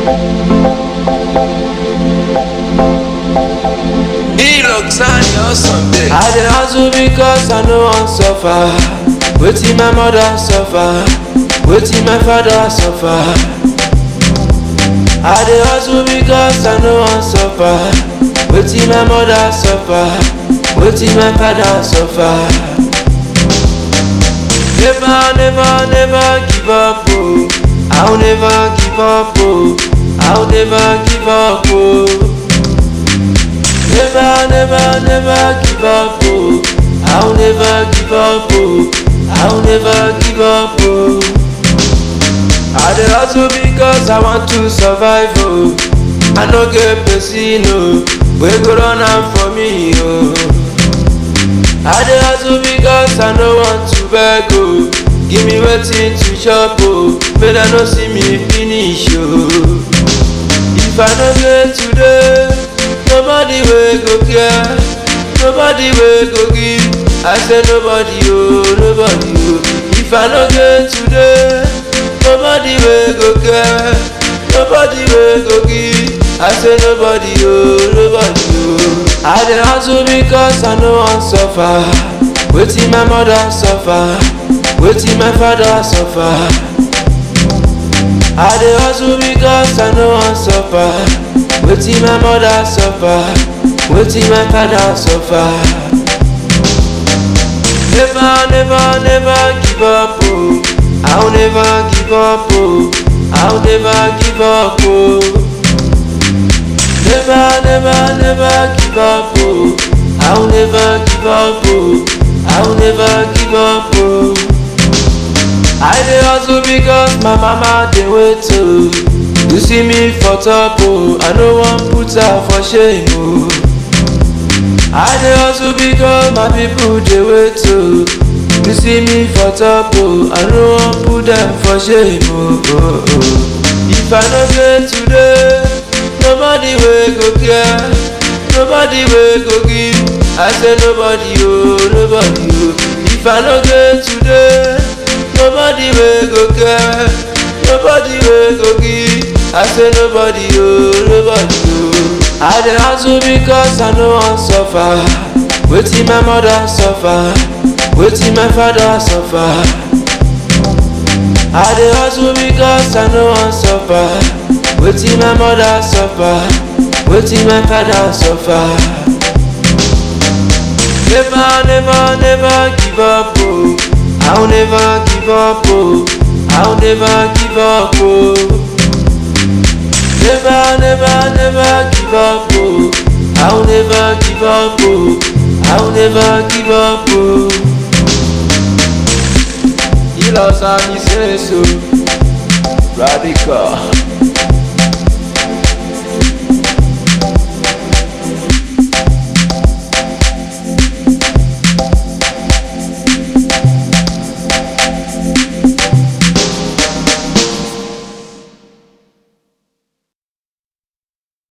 He looks on your Sunday. I dey hustle because I no wan suffer. Wetin my mother suffer, wetin my father suffer. I dey hustle because I no wan suffer. Wetin my mother suffer, wetin my father suffer. Never, never, never give up, oh. I'll never give up, oh. I'll never give up, oh. Never, never, never give up, oh. I'll never give up, oh. I'll never give up, oh. I dey hustle because I want to survive, oh. I no get person, oh. We go run am for me, oh. I dey hustle because I no want to beg, oh. Give me wetin to chop, oh. Make dem no see me finish, oh. If I no get today, nobody wey go care, nobody wey go give. I say nobody, oh, nobody, oh. If I no get today, nobody wey go care, nobody wey go give. I say nobody, oh, nobody, oh. I dey hustle because I no wan suffer. Wetin my mother suffer, wetin my father suffer. I dey hustle because I no wan suffer. Wetin my mother suffer, wetin my father suffer. Never, never, never give up, oh. I'll never give up, oh. I'll never give up, oh. Never, never, never give up, oh. I'll never give up, oh. I'll never give up, oh. I dey hustle because my mama dey wait oh. You see me for top oh, I no wan put her for shame oh. I dey hustle because my people dey wait oh. You see me for top oh, I no wan put them for shame oh. oh, oh. If I no get today, nobody wey go care, nobody wey go give. I say nobody oh, nobody oh. If I no get today. Nobody wey go care, nobody wey go give. I say nobody, oh, nobody, oh. I dey hustle because I no wan suffer. Wetin my mother suffer, wetin my father suffer. I dey hustle because I no wan suffer. Wetin my mother suffer, wetin my father suffer. Never, never, never give up, oh. I'll never give up, oh. I'll never give up, oh. Never, never, never give up, oh. I'll never give up, oh. I'll never give up, oh. He lost and he says so. Radical.